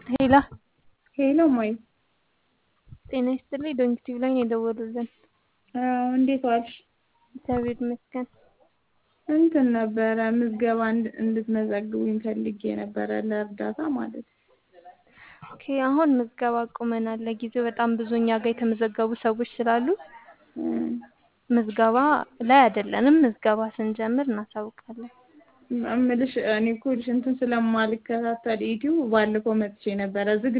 ሄላ ሄሎ እማዬ ጤና ይስጥልኝ ዶንኪቲቭ ላይ ነው የደወሉልን። አዎ እንዴት ዋልሽ? እግዚአብሔር ይመስገን። እንትን ነበረ ምዝገባ እንድትመዘግቡኝ ፈልጌ ነበረ ለእርዳታ ማለት ነው። ኦኬ አሁን ምዝገባ አቁመናል። ለጊዜው በጣም ብዙ እኛ ጋር የተመዘገቡ ሰዎች ስላሉ ምዝገባ ላይ አይደለንም። ምዝገባ ስንጀምር እናሳውቃለን። እምልሽ እኔ እኮ ልሽ እንትን ስለማልከታተል ዩቲዩብ ባለፈው መጥቼ ነበረ ዝግ